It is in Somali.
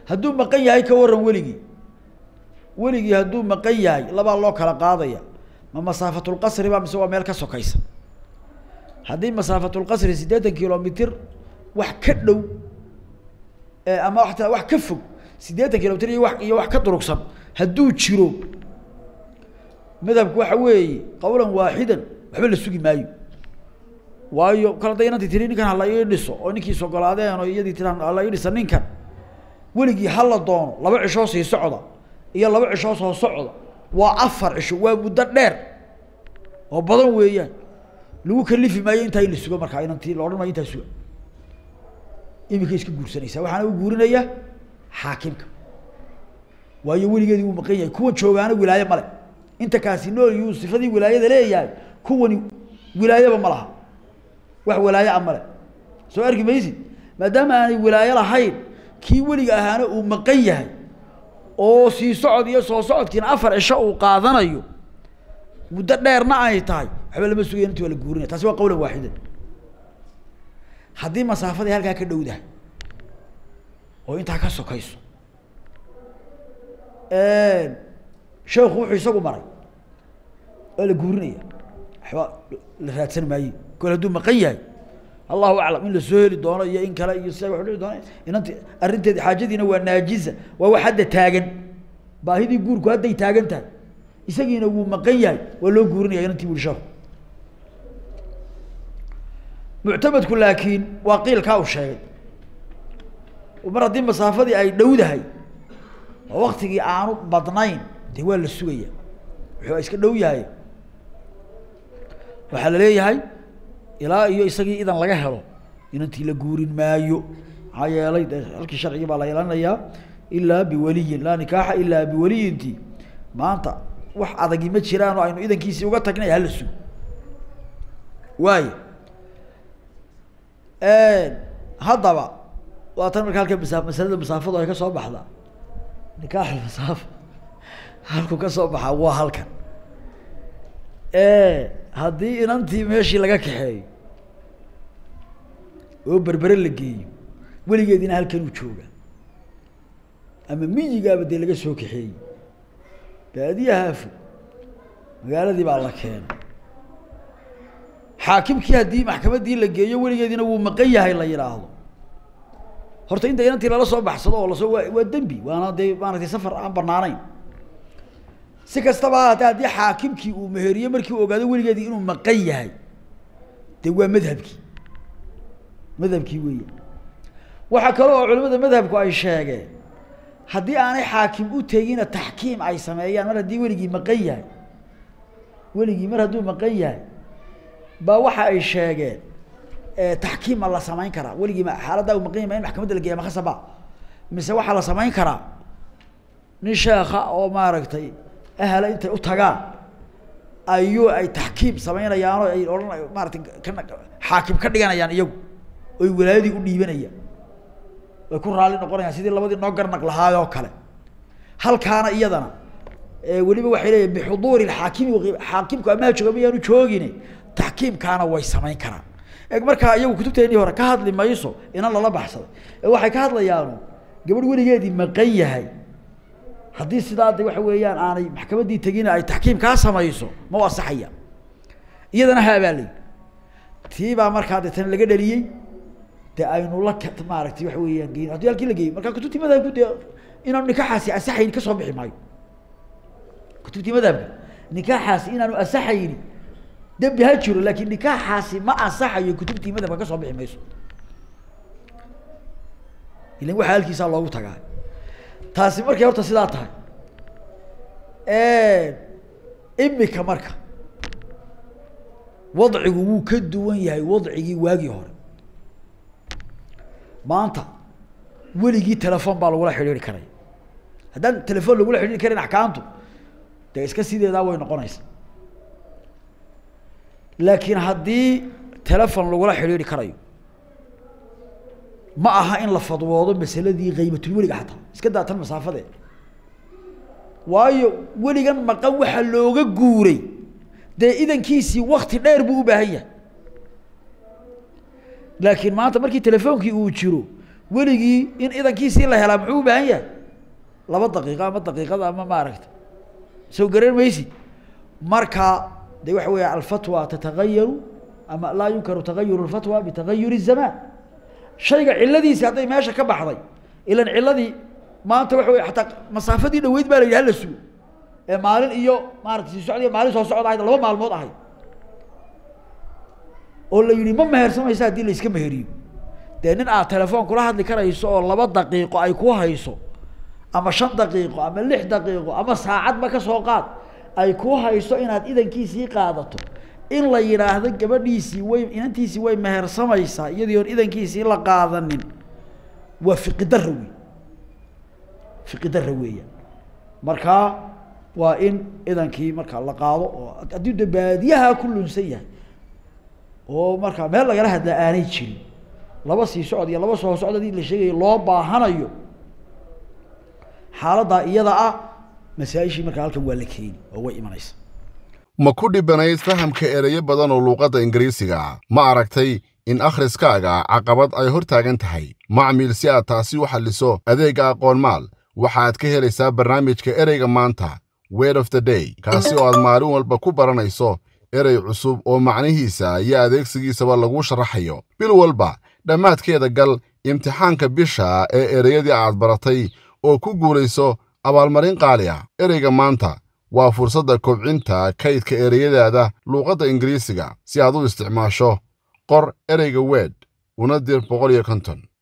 hadduu maqan yahay ka waran weligii weligii hadduu maqan yahay labaa loo kala qaadaya ma masaafatulqasri ba mise waa meel ka sokaysa haddii masaafatulqasri siddeetan kilomitr wax ka dhow ama wataa wax ka fog siddeetan kilomitr iyo wa iyo wax ka durugsan hadduu jiro madhabku waxa weeye qawlan waaxidan waxba la sugi maayo waayo kal hadday inanti tiri ninkan hala ii dhiso oo ninkiis ogolaadeen oo iyadii tiraan hala ii dhisa ninkan weligii hala doono laba cishoo sii socda iyo laba cishoo soo socda waa afar cisho waa muddo dheer oo badan weeyaan lagu kalifi maayo intaa in la sugo markaa inanti la odhan maayo intaa suga imika iska guursanaysaa waxaana u guurinaya xaakimka waayo weligeedii wuu maqan yahay kuwan joogaana wilaaye male inta kaasi nool yuu sifadii wilaayada leeyahay kuwani wilaayaba ma laha wax wilaaye a male soo arki maysid maadaama aanay wilaayo lahayn kii weliga ahaana uu maqan yahay oo sii socod iyo soo socodkiina afar cisho uu qaadanayo muddo dheerna ay tahay waxba lama sugaya inti waa la guurinaya taasi waa qawlan waaxidan haddii masaafadii halkaa ka dhowdahay oo intaa ka sokayso sheekhu wuxuu isagu maray waa la guurinaya waxba la raadsan maaye kol hadduu maqan yahay allahu aclam in lasoo heli doono iyo in kale iyo sia wa dhici doona inanti arrinteedi xaajadiina waa naajiza waa wax hadda taagan baahidii guurku hadday taagan tahay isagiina wuu maqan yahay waa loo guurinaya inantii buri sheekhu muctamadku laakiin waa qiilkaa uu sheegay mar haddii masaafadii ay dhowdahay oo waktigii aanu badnayn dee waa la sugaya wuxuu iska dhow yahay waxaa la leeyahay ilaa iyo isagii idan laga helo inantii la guurin maayo maxaa yeelay de halkii sharcigii baa la yeelanayaa ilaa biwaliyin laa nikaaxa ilaa biwaliyinti maanta wax adagi ma jiraan oo aynu idankiisii uga tagnay hala sugo waayo haddaba waa tan marka halka masa masalada masaafadu ay ka soo baxdaa nikaax masaafa halku ka soo baxaa waa halkan haddii inantii meeshii laga kaxeeyo oo berbere la geeyo weligeedina halkanuu jooga ama miyigaaba dee laga soo kaxeeyey baadiyahaa fog magaaladii baa la keenay xaakimkii haddii maxkamaddii la geeyo weligeediina wuu maqan yahay la yidhaahdo horta inta inantii lala soo baxsado oo lasoo waa waa dembi waana dee maaragtay safar aan banaanayn si kastaba haatee haddii xaakimkii uu meheriye markii uu ogaado weligeedii inuu maqan yahay dee waa madhabkii madhabkii weeya waxaa kale oo culimada madhabku ay sheegeen haddii aanay xaakim u tegina taxkiim ay sameeyaan mar haddii weligii maqan yahay weligii mar hadduu maqan yahay baa waxa ay sheegeen taxkiim ma la samayn karaa weligii ma xaaladdaa uu maqan yahay ma in maxkamadda la geeya makasaba mise waxaa la samayn karaa nin sheekha oo maaragtay ahla intay u tagaan ayuu ay taxkiim samaynayaanoo ay odhan maaratay ka xaakim ka dhiganayaan iyagu oy walaayadii u dhiibanayaan way ku raalli noqonayaan sidii labadii noo garnaq lahaayoo kale halkaana iyadana weliba waxay leeyihin bixuduuri xaakimi xaakimku amaha jooga mayaanu joogine taxkiimkaana way samayn karaan e markaa iyagu kutubteennii hore ka hadli mayso inan lala baxsaday ee waxay ka hadlayaanu gabadh weligeedii maqan yahay haddii sidaa de waxa weeyaan aanay maxkamaddii tegina ay taxkiim kaa samayso ma u asaxaya iyadana haabaalay tii baa markaa deetana laga dhaliyey de aynu la maaragtay waxa weeyaan geyn haddii halkii la geeyey markaa kutubtii madhabku dee inaanu nikaaxaasi asaxayni ka soo bixi maayo kutubtii madhabka nikaaxaasi inaanu asaxayni dembi ha jiro laakin nikaaxaasi ma asaxayo kutubtii madhabka ka soo bixi mayso ilan waxaa halkiisaa loogu tagaa taasi markay horta sidaa tahay imika marka wadcigu wuu ka duwan yahay wadcigii waagii hore maanta weligii telefon baa lagula xidhiiri karaya haddaan telefon lagula xidhiiri karin axkaamtu dee iska sideedaa way noqonaysa laakiin haddii telefon lagula xidhiiri karayo ma aha in la fadwoodo masaladii kaybatulweliga xataa iska daa tan masaafadee waayo weligan maqan waxaa looga guuray dee idankiisii wakti dheer buu u baahan yahay laakiin maanta markii telefoonkii uu jiro weligii in idankiisii la helaa muxuu u baahan yahay laba daqiiqo ama daqiiqada ama maaragta soo garan maysid marka de waxa weya alfatwa tatagayaru ama laa yunkaru tagayuru lfatwa bitagayuri الzamaan shayga ciladiisi hadday meesha ka baxday ilan ciladii maanta waxa wey ataa masaafadii dhaweyd baa la yidhi hala sugo ee maalin iyo maarata sii socd maalin soo socod ahayd laba maalmood ahayd oo la yidhi ma mehersamaysa haddii la iska meheriyo dee nin aad telefoon kula hadli karayso oo laba daqiiqo ay ku hayso ama shan daqiiqo ama lix daqiiqo ama saacadba ka soo qaad ay ku hayso inaad idankiisii qaadato in la yidhaahdo gabadhiisii way inantiisii way mehersamaysaa iyadii oon idankiisii la qaadanin waa fiqidara wey fiqidara weeyaan markaa waa in idankii markaa la qaado oo haddii de baadiyaha ku lunsan yahay oo markaa meel lagala hadlaa aanay jirin laba sii socod iyo laba soo socod hadii la sheegayo loo baahanayo xaaladdaa iyada ah masaa-ishii markaa halkan waa la keeni oo way imanaysa ma ku dhibanayd fahamka ereyo badan oo luuqadda ingiriisiga ma aragtay in akhriskaaga caqabad ay hor taagan tahay macmiil si aad taasi u xalliso adeegga aqoonmaal waxaad ka helaysaa barnaamijka ereyga maanta word of the day kaasi oo aad maalin walba ku baranayso erey cusub oo macnihiisa iyo adeegsigiisaba lagu sharaxayo bil walba dhammaadkeeda gal imtixaanka bisha ee ereyadii aad baratay oo ku guulayso abaalmarin qaali ah ereyga maanta waa fursadda kobcinta kaydka ereyadaada luuqadda ingiriisiga si aad u isticmaasho qor ereyga weed una dir boqol iyo konton